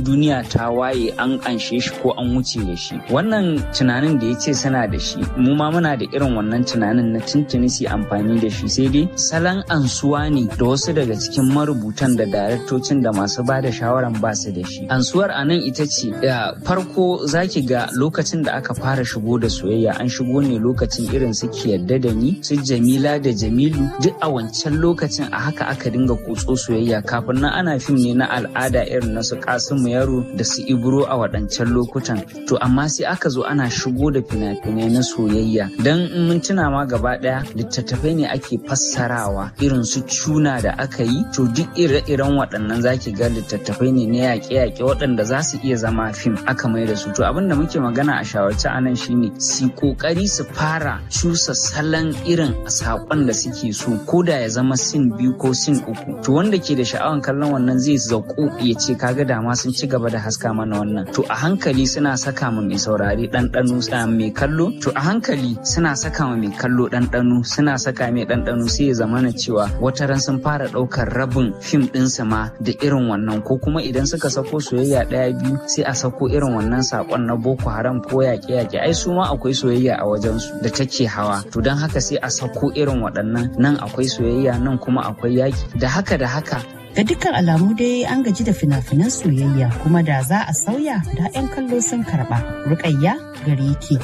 duniya ta waye an anshe shi ko an wuce da shi wannan tunanin da ya ce suna da shi mu ma muna da irin wannan tunanin na tuntuni su amfani da shi sai dai salon ansuwa ne da wasu daga cikin marubutan da daraktocin da masu ba da shawaran ba su da shi ansuwar a nan ita ce farko zaki ga lokacin da aka fara shigo da soyayya an shigo ne lokacin irin su ki yadda da ni su jamila da jamilu duk a wancan lokacin a haka aka dinga kutso soyayya kafin nan ana fim ne na al'ada irin na su kasimu yaro da su ibro a waɗancan lokutan to amma sai aka zo ana shigo da fina-finai na soyayya dan mun tuna ma gaba ɗaya littattafai ne ake fassarawa irin su cuna da aka yi to duk ire-iren waɗannan zaki ga littattafai ne na yaƙe-yaƙe waɗanda za su iya zama fim aka mai da su to abin da muke magana a shawarci anan shine su kokari su fara cusa salon irin saƙon da suke so ko da ya zama sin biyu ko sin uku to wanda ke da sha'awan kallon wannan zai zaƙo ya ce kaga dama sun ci gaba da haska mana wannan to a hankali suna saka ma mai saurari ɗanɗano mai kallo to a hankali suna saka ma mai kallo ɗanɗano suna saka mai ɗanɗano sai ya zamana cewa wata ran sun fara ɗaukar rabin fim ɗinsa ma da irin wannan ko kuma idan suka sako soyayya ɗaya biyu sai a sako irin wannan saƙon na boko haram ko yaƙe-yaƙe ai su ma akwai soyayya a wajensu da take hawa to don haka sai a sako irin waɗannan nan akwai soyayya nan kuma akwai yaƙi da haka da haka Ga dukkan alamu dai an gaji da fina-finan soyayya kuma da za a sauya da 'yan kallo sun karɓa. Rukayya gare ki.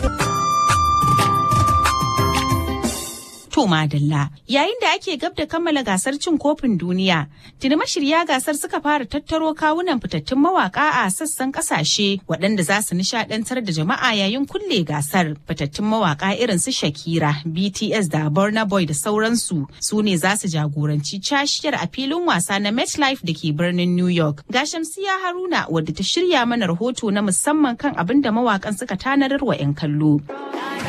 To Madalla, yayin da ake gab da kammala gasar cin kofin duniya, tuni mashirya gasar suka fara tattaro kawunan fitattun mawaka a sassan kasashe waɗanda za su nishadantar da jama'a yayin kulle gasar. Fitattun mawaka irin su Shakira, BTS da Burna Boy da sauransu su ne za su jagoranci cashiyar a filin wasa na MetLife da ke birnin New York. Ga Shamsiya Haruna wadda ta shirya mana rahoto na musamman kan abin da mawakan suka tanadar wa 'yan kallo.